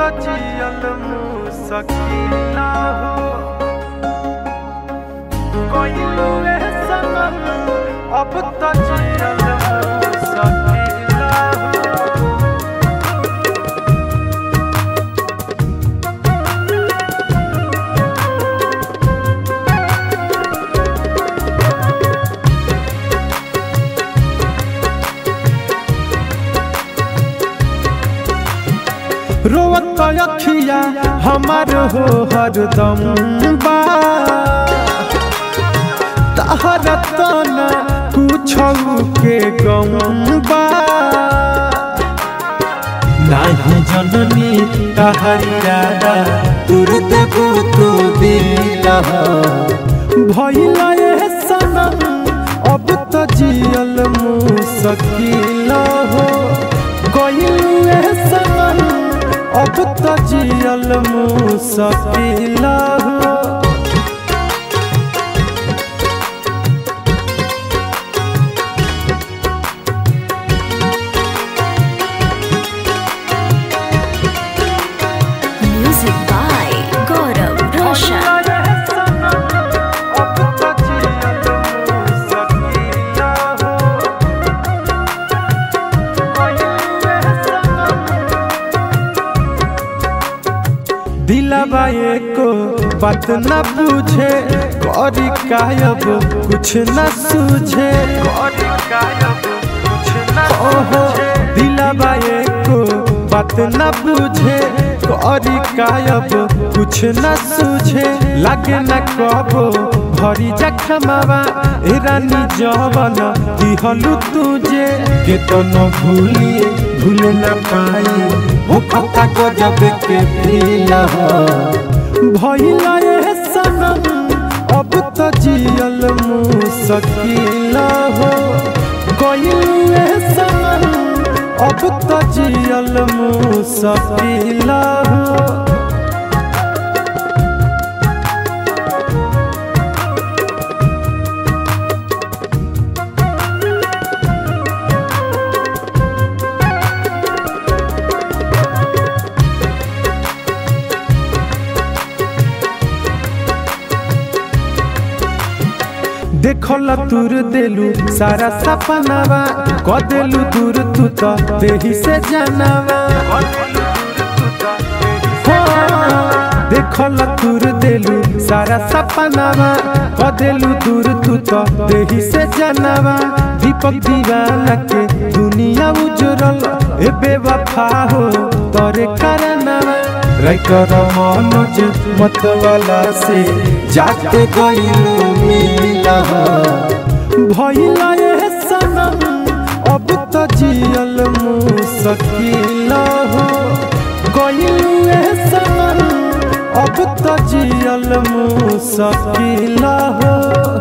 त जियल मुसकिला हो कोइलू रे सनम अब त जियल मुसकिला हो रोवत अखिया हमार हो हरदम बा तहर तना कुछौ के गम बा नाही जननी तहरी राधा तुरत तू दिल भइला ए सनम अब त जियल मुसकिल हो गइल ए सनम अब त जियल मुसकिल हो Music by Gaurav Roshan. दिलावा एको बात न पूछे करी कायब कुछ न सूझे ओहो दिलावा एको बात न पूछे करी कायब कुछ न सूझे लागे न कबो भरी जखमावा ए रानी जवन दिहलु तुझे के तो न भूली भूल न पाई वो कथा को जब के पीला भइला ए सनम अब त जियल मुसकिल हो गइल ए सनम अब त जियल मुसकिल हो देखल तुर देलू सारा सपनावा क देलू दूर तू तो देही से जानवा हो, देखल तुर देलू सारा सपनावा क देलू दूर तू तो देही से जानवा दीपक दीवाना के दुनिया उजरल ए बेवफा हो तोरे करनवा राइकर मनोज मतवाला से जाते गइलू मिला भइला ए सनम अब त जियल मुसकिल हो गइलू ए सनम अब त जियल मुसकिल हो